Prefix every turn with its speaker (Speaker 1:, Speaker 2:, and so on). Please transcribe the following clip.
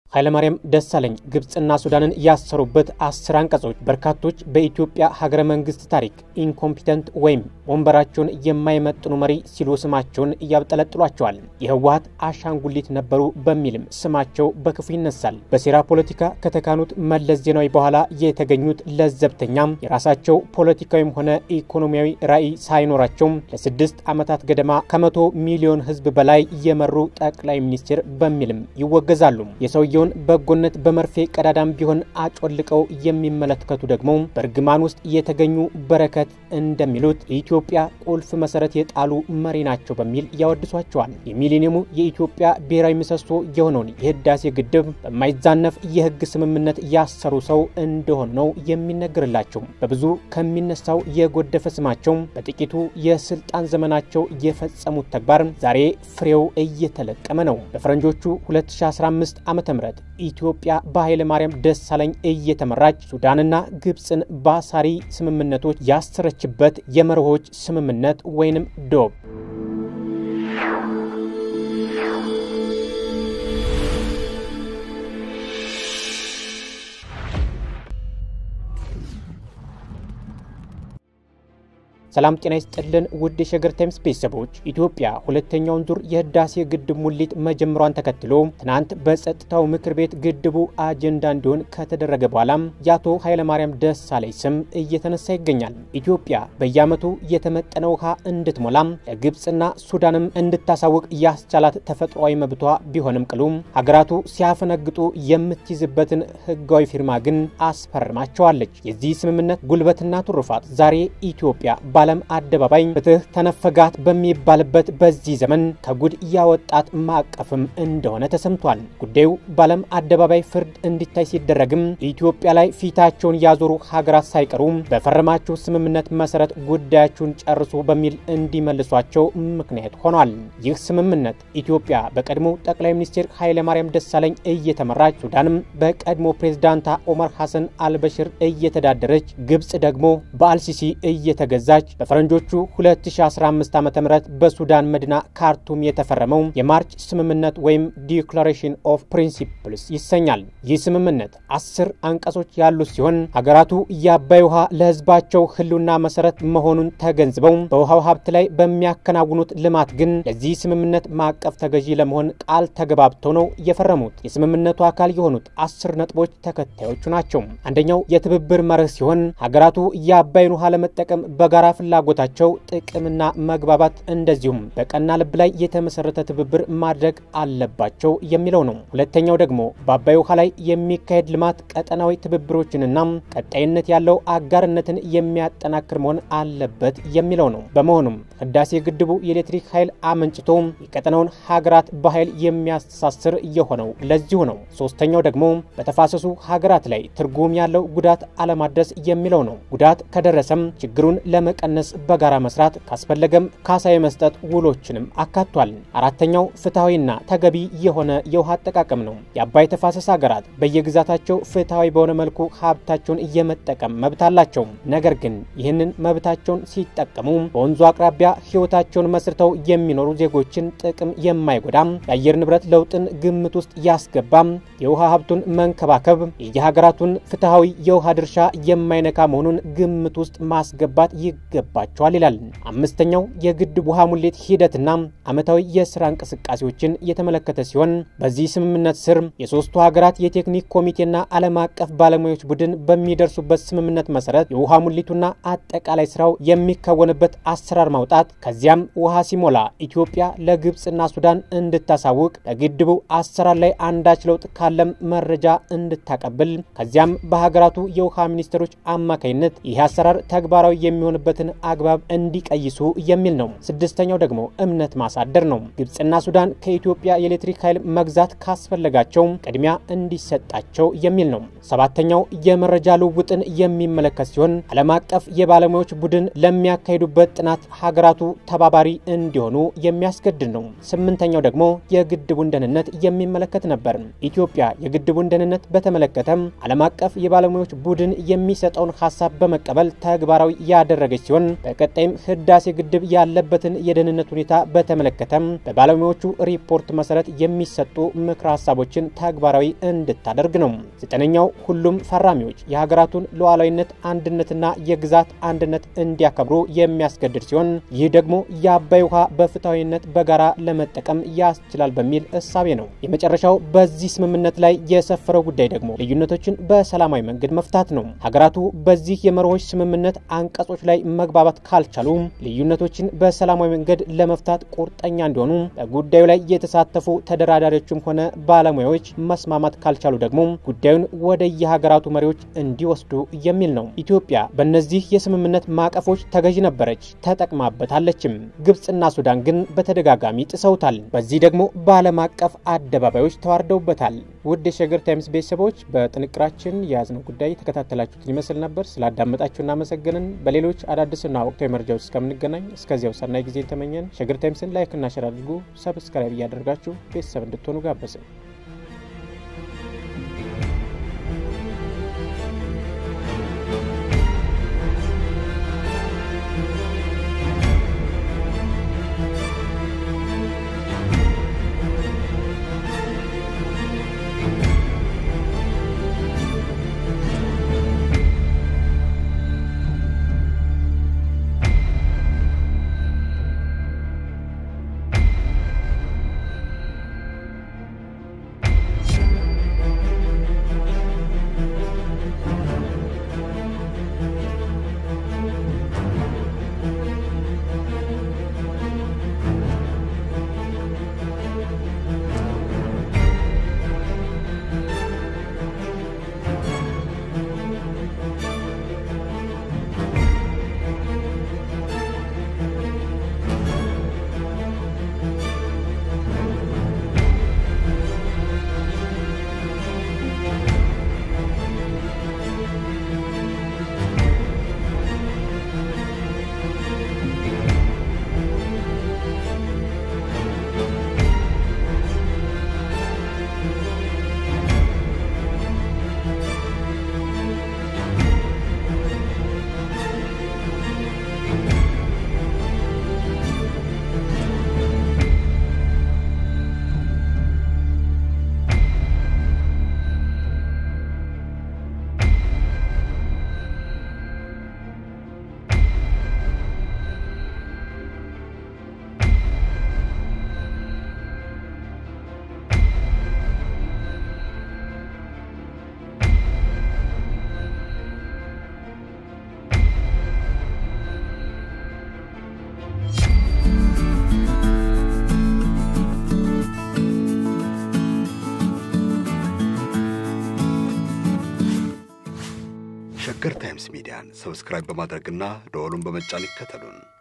Speaker 1: ኃይለማርያም ደሳለኝ ግብፅና ሱዳንን ያሰሩበት አስር አንቀጾች በርካቶች በኢትዮጵያ ሀገረ መንግስት ታሪክ ኢንኮምፒተንት ወይም ወንበራቸውን የማይመጥኑ መሪ ሲሉ ስማቸውን እያብጠለጥሏቸዋል። የህወሀት አሻንጉሊት ነበሩ በሚልም ስማቸው በክፉ ይነሳል። በሴራ ፖለቲካ ከተካኑት መለስ ዜናዊ በኋላ የተገኙት ለዘብተኛም የራሳቸው ፖለቲካዊም ሆነ ኢኮኖሚያዊ ራዕይ ሳይኖራቸው ለስድስት ዓመታት ገደማ ከመቶ ሚሊዮን ህዝብ በላይ የመሩ ጠቅላይ ሚኒስትር በሚልም ይወገዛሉ። የሰውየ በጎነት በመርፌ ቀዳዳም ቢሆን አጮልቀው የሚመለከቱ ደግሞ በእርግማን ውስጥ የተገኙ በረከት እንደሚሉት የኢትዮጵያ ቁልፍ መሰረት የጣሉ መሪ ናቸው በሚል ያወድሷቸዋል። የሚሊኒየሙ የኢትዮጵያ ብሔራዊ ምሰሶ የሆነውን የህዳሴ ግድብ በማይዛነፍ የህግ ስምምነት ያሰሩ ሰው እንደሆኑ ነው የሚነገርላቸው። በብዙ ከሚነሳው የጎደፈ ስማቸው በጥቂቱ የስልጣን ዘመናቸው የፈጸሙት ተግባር ዛሬ ፍሬው እየተለቀመ ነው። በፈረንጆቹ 2015 ዓ ም ኢትዮጵያ በኃይለ ማርያም ደሳለኝ እየተመራች ሱዳንና ግብፅን በአሳሪ ስምምነቶች ያሰረችበት የመርሆች ስምምነት ወይንም ዶብ ሰላም ጤና ይስጥልን ውድ የሸገር ታይምስ ቤተሰቦች፣ ኢትዮጵያ ሁለተኛውን ዙር የህዳሴ ግድብ ሙሊት መጀመሯን ተከትሎ ትናንት በጸጥታው ምክር ቤት ግድቡ አጀንዳ እንዲሆን ከተደረገ በኋላም የአቶ ኃይለማርያም ደሳለኝ ስም እየተነሳ ይገኛል። ኢትዮጵያ በየዓመቱ የተመጠነ ውሃ እንድትሞላም ለግብፅና ሱዳንም እንድታሳውቅ ያስቻላት ተፈጥሯዊ መብቷ ቢሆንም ቅሉ ሀገራቱ ሲያፈነግጡ የምትይዝበትን ህጋዊ ፊርማ ግን አስፈርማቸዋለች። የዚህ ስምምነት ጉልበትና ትሩፋት ዛሬ ኢትዮጵያ በዓለም አደባባይ ፍትህ ተነፈጋት በሚባልበት በዚህ ዘመን ከጉድ ያወጣት ማዕቀፍም እንደሆነ ተሰምቷል። ጉዳዩ በዓለም አደባባይ ፍርድ እንዲታይ ሲደረግም ኢትዮጵያ ላይ ፊታቸውን ያዞሩ ሀገራት ሳይቀሩ በፈረማችሁ ስምምነት መሰረት ጉዳያችሁን ጨርሱ በሚል እንዲመልሷቸው ምክንያት ሆኗል። ይህ ስምምነት ኢትዮጵያ በቀድሞ ጠቅላይ ሚኒስትር ኃይለማርያም ደሳለኝ እየተመራች፣ ሱዳንም በቀድሞ ፕሬዝዳንታ ኦመር ሐሰን አልበሽር እየተዳደረች፣ ግብፅ ደግሞ በአልሲሲ እየተገዛች በፈረንጆቹ 2015 ዓ ም በሱዳን መዲና ካርቱም የተፈረመው የማርች ስምምነት ወይም ዲክላሬሽን ኦፍ ፕሪንሲፕልስ ይሰኛል። ይህ ስምምነት አስር አንቀጾች ያሉት ሲሆን ሀገራቱ የአባይ ውሃ ለሕዝባቸው ህልውና መሰረት መሆኑን ተገንዝበው በውሃው ሀብት ላይ በሚያከናውኑት ልማት ግን ለዚህ ስምምነት ማዕቀፍ ተገዢ ለመሆን ቃል ተገባብተው ነው የፈረሙት። የስምምነቱ አካል የሆኑት አስር ነጥቦች ተከታዮቹ ናቸው። አንደኛው የትብብር መርህ ሲሆን ሀገራቱ የአባይን ውሃ ለመጠቀም በጋራ ፍላጎታቸው ጥቅምና መግባባት እንደዚሁም በቀና ልብ ላይ የተመሰረተ ትብብር ማድረግ አለባቸው የሚለው ነው። ሁለተኛው ደግሞ በአባይ ውሃ ላይ የሚካሄድ ልማት ቀጠናዊ ትብብሮችንና ቀጣይነት ያለው አጋርነትን የሚያጠናክር መሆን አለበት የሚለው ነው። በመሆኑም ህዳሴ ግድቡ የኤሌክትሪክ ኃይል አመንጭቶ የቀጠናውን ሀገራት በኃይል የሚያስተሳስር የሆነው ለዚሁ ነው። ሶስተኛው ደግሞ በተፋሰሱ ሀገራት ላይ ትርጉም ያለው ጉዳት አለማድረስ የሚለው ነው። ጉዳት ከደረሰም ችግሩን ለመቀነስ በጋራ መስራት ካስፈለገም ካሳ የመስጠት ውሎችንም አካቷል። አራተኛው ፍትሐዊና ተገቢ የሆነ የውሃ አጠቃቀም ነው። የአባይ ተፋሰስ ሀገራት በየግዛታቸው ፍትሐዊ በሆነ መልኩ ሀብታቸውን የመጠቀም መብት አላቸው። ነገር ግን ይህንን መብታቸውን ሲጠቀሙ በወንዙ አቅራቢያ ህይወታቸውን መስርተው የሚኖሩ ዜጎችን ጥቅም የማይጎዳም የአየር ንብረት ለውጥን ግምት ውስጥ ያስገባም የውሃ ሀብቱን መንከባከብ የየሀገራቱን ፍትሐዊ የውሃ ድርሻ የማይነካ መሆኑን ግምት ውስጥ ማስገባት ይገባቸዋል ይላል። አምስተኛው የግድብ ውሃ ሙሌት ሂደትና ዓመታዊ የስራ እንቅስቃሴዎችን የተመለከተ ሲሆን በዚህ ስምምነት ስር የሶስቱ ሀገራት የቴክኒክ ኮሚቴና ዓለም አቀፍ ባለሙያዎች ቡድን በሚደርሱበት ስምምነት መሰረት የውሃ ሙሊቱና አጠቃላይ ስራው የሚከወንበት አሰራር ማውጣት፣ ከዚያም ውሃ ሲሞላ ኢትዮጵያ ለግብፅና ሱዳን እንድታሳውቅ፣ በግድቡ አሰራር ላይ አንዳች ለውጥ ካለም መረጃ እንድታቀብል፣ ከዚያም በሀገራቱ የውሃ ሚኒስትሮች አማካኝነት ይህ አሰራር ተግባራዊ የሚሆንበትን አግባብ እንዲቀይሱ የሚል ነው። ስድስተኛው ደግሞ እምነት ማሳደር ነው። ግብፅና ሱዳን ከኢትዮጵያ የኤሌክትሪክ ኃይል መግዛት ካስፈለጋቸው ቅድሚያ እንዲሰጣቸው የሚል ነው። ሰባተኛው የመረጃ ልውውጥን የሚመለከት ሲሆን ዓለም አቀፍ የባለሙያዎች ቡድን ለሚያካሂዱበት ጥናት ሀገራቱ ተባባሪ እንዲሆኑ የሚያስገድድ ነው። ስምንተኛው ደግሞ የግድቡን ደህንነት የሚመለከት ነበር። ኢትዮጵያ የግድቡን ደህንነት በተመለከተም ዓለም አቀፍ የባለሙያዎች ቡድን የሚሰጠውን ሀሳብ በመቀበል ተግባራዊ ያደረገች ሲሆን ሲሆን በቀጣይም ህዳሴ ግድብ ያለበትን የደህንነት ሁኔታ በተመለከተም በባለሙያዎቹ ሪፖርት መሰረት የሚሰጡ ምክረ ሀሳቦችን ተግባራዊ እንድታደርግ ነው። ዘጠነኛው ሁሉም ፈራሚዎች የሀገራቱን ሉዓላዊነት አንድነትና የግዛት አንድነት እንዲያከብሩ የሚያስገድድ ሲሆን ይህ ደግሞ የአባይ ውሃ በፍትሐዊነት በጋራ ለመጠቀም ያስችላል በሚል እሳቤ ነው። የመጨረሻው በዚህ ስምምነት ላይ የሰፈረው ጉዳይ ደግሞ ልዩነቶችን በሰላማዊ መንገድ መፍታት ነው። ሀገራቱ በዚህ የመርሆች ስምምነት አንቀጾች ላይ መግባባት ካልቻሉ ልዩነቶችን በሰላማዊ መንገድ ለመፍታት ቁርጠኛ እንዲሆኑ በጉዳዩ ላይ የተሳተፉ ተደራዳሪዎችም ሆነ ባለሙያዎች መስማማት ካልቻሉ ደግሞ ጉዳዩን ወደ የሀገራቱ መሪዎች እንዲወስዱ የሚል ነው። ኢትዮጵያ በእነዚህ የስምምነት ማዕቀፎች ተገዥ ነበረች፣ ተጠቅማበታለችም። ግብፅና ሱዳን ግን በተደጋጋሚ ጥሰውታል። በዚህ ደግሞ በዓለም አቀፍ አደባባዮች ተዋርደውበታል። ውድ የሸገር ታይምስ ቤተሰቦች በጥንቅራችን የያዝነው ጉዳይ የተከታተላችሁትን ይመስል ነበር። ስላዳመጣችሁ እናመሰግንን። በሌሎች አዳዲስና ወቅታዊ መረጃዎች እስከምንገናኝ እስከዚያው ሰናይ ጊዜ ተመኘን። ሸገር ታይምስን ላይክና ሸር አድርጉ። ሰብስክራይብ እያደረጋችሁ ቤተሰብ እንድትሆኑ ጋበዝን።
Speaker 2: ሸገር ታይምስ ሚዲያን ሰብስክራይብ በማድረግና ደወሉን በመጫን ይከተሉን።